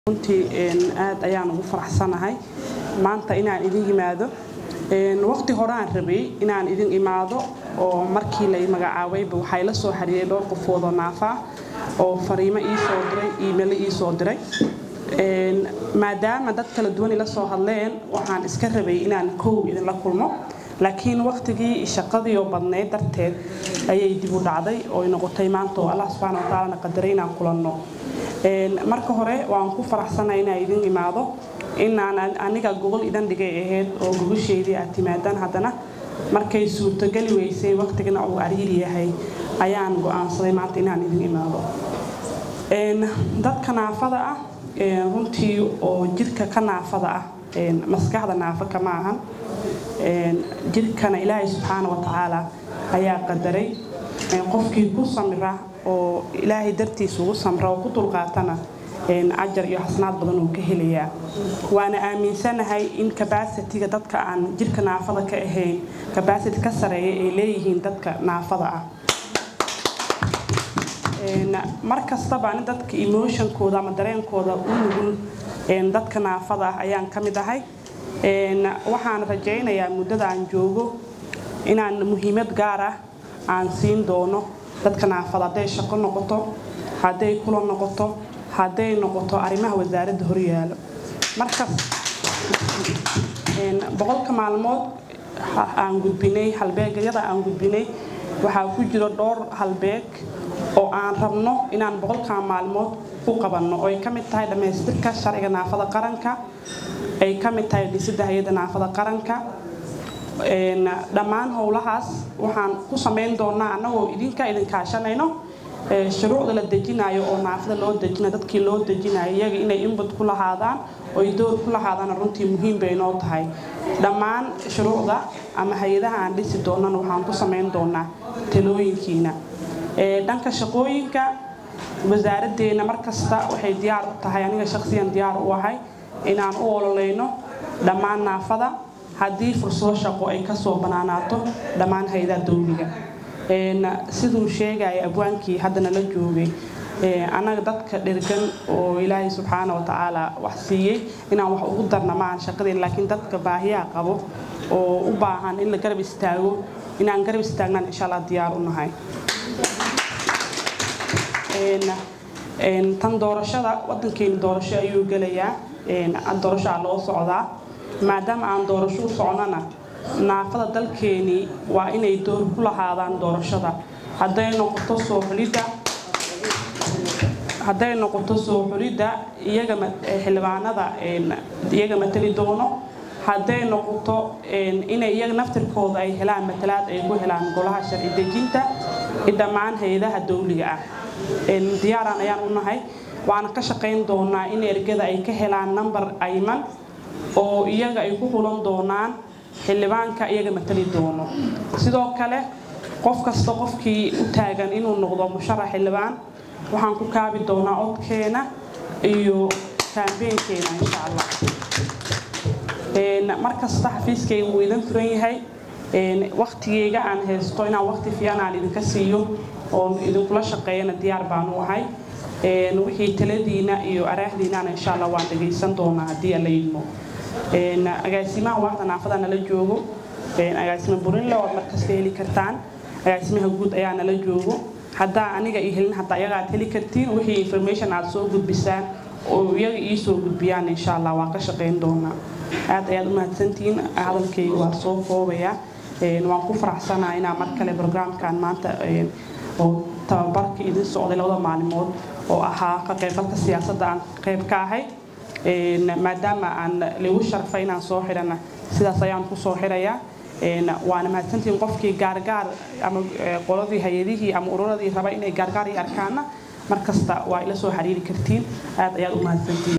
runtii aad ayaan ugu faraxsanahay maanta inaan idin yimaado waqti horeaan rabay inaan idin imaado oo markii lay magacaabayba waxaa ila soo xariiray dhowr qofoodoo naafaa oo fariimo ii soo diray iimaylo ii soo diray maadaama dad kala duwan ila soo hadleen waxaan iska rabay inaan kow idinla kulmo laakiin waqtigii shaqadiioo badnayd darteed ayay dib u dhacday oo noqotay maanta oo allah subxaana wa tacaalana qadaray inaan kulanno marka hore waan ku faraxsanay inaan idin imaado inaan aniga gogol idan dhigay ahayd oo gogosheedii aad timaadaan haddana markay suurtogeli weysay waqtigana uu ariiri yahay ayaan go'aansaday maanta inaan idin imaado dadka naafada ah runtii oo jirka ka naafada ah maskaxda naafo kama ahan jirkana ilaahay subxaana wa tacaala ayaa qadaray qofkii ku samira oo ilaahay dartiisa ugu samra oo ku dulqaatana ajar iyo xasnaad badan uu ka helayaa waana aaminsanahay in kabasitiga dadka aan jirka naafada ka ahayn kabasiti ka sareeya ay leeyihiin dadka naafada ah mar kastaba ani dadka emotionkooda ama dareenkooda u nugul dadka naafada ah ayaan ka mid ahay waxaan rajaynayaa muddada aan joogo inaan muhiimad gaar ah aan siin doono dadka naafada hadday shaqo noqoto hadday kula noqoto hadday noqoto arrimaha wasaaradda horyaalo markas boqolka maalmood aan gudbinay halbeegyada aan gudbinay waxaa ku jiro dhowr halbeeg oo aan rabno inaan boqolka maalmood u qabanno oo ay ka mid tahay dhammaystirka sharciga naafada qaranka ay ka mid tahay dhisidda hay-adda naafada qaranka dhammaan howlahaas waxaan ku samayn doonaa annagoo idinka idin kaashanayno shuruucda la dejinayo oo naafada loo dejinayo dadkii loo dejinayo iyaga inay inbut ku lahaadaan oo ay door ku lahaadaan runtii muhiim bay noo tahay dhammaan shuruucda ama hay-adaha aan dhisi doonana waxaan ku samayn doonaa talooyinkiina dhanka shaqooyinka wasaaraddeena markasta waxay diyaar u tahay aniga shaqsiyan diyaar u ahay inaan u ololeyno dhammaan naafada haddii fursado shaqo ay kasoo banaanaato dhammaan hay-adaha dowliga siduu sheegaya abwaankii haddana la joogay annaga dadka dhirgan oo ilaahay subxaana wa tacaala wax siiyey inaan wax ugu darna maahan shaqadeen laakiin dadka baahiyaha qabo oo u baahan in la garab istaago inaan garab istaagnaan insha allah diyaar u nahay tan doorashada wadankeena doorasho ayuu gelayaa doorashaa loo socdaa maadaama aan doorasho u socnona naafada dalkeenii waa inay door ku lahaadaan doorashada hadday noqoto soo xulidda hadday noqoto soo xulidda iyaga xildhibaanada iyaga matali doono hadday noqoto inay iyaga naftirkooda ay helaan matalaad ay ku helaan golaha sharci dejinta i dhammaan hay-adaha dowliga ah diyaaraan ayaan u nahay waana ka shaqayn doonaa in ergada ay ka helaan nambar ayman oo iyaga ay ku xulan doonaan xildhibaanka iyaga matali doono sidoo kale qof kasta qofkii u taagan inuu noqdo musharax xildhibaan waxaan ku kaabi doonaa codkeena iyo kaambeenkeena insha allah markasta xafiiskayga wuu idin furan yahay waktigeyga aan haysto inaan waqti fiican aan idinka siiyo oon idinkula shaqeeyana diyaar baan u ahay wixii taladiina iyo araahdiinana insha allah waan dhagaysan doonaa haddii alla yidmo agaasimaha waaxda naafada nala joogo agaasima burinle ood markasta heli kartaan agaasimaha guud ayaa nala joogo haddaa aniga ii helin hataa iyaga aad heli kartiin wixii information aad soo gudbisaan oo iyaga ii soo gudbiyaan insha allah waan ka shaqayn doonaa aad ayaad u mahadsantihiin hadalkayga waa soo koobayaa waan ku faraxsanaa inaa mar kale brograamkan maanta oo tababarka idin socday labada maalimood oo ahaa ka qaybgalka siyaasadda aan qayb ka ahay maadaama aan lagu sharfay inaan soo xidhana sidaas ayaan ku soo xidhayaa waana mahadsantihiin qofkii gaargaar ama qoladii hay-adihii ama ururadii raba inay gaargaar i arkaana mar kasta waa ila soo xiriiri kartiin aad ayaad u mahadsantihiin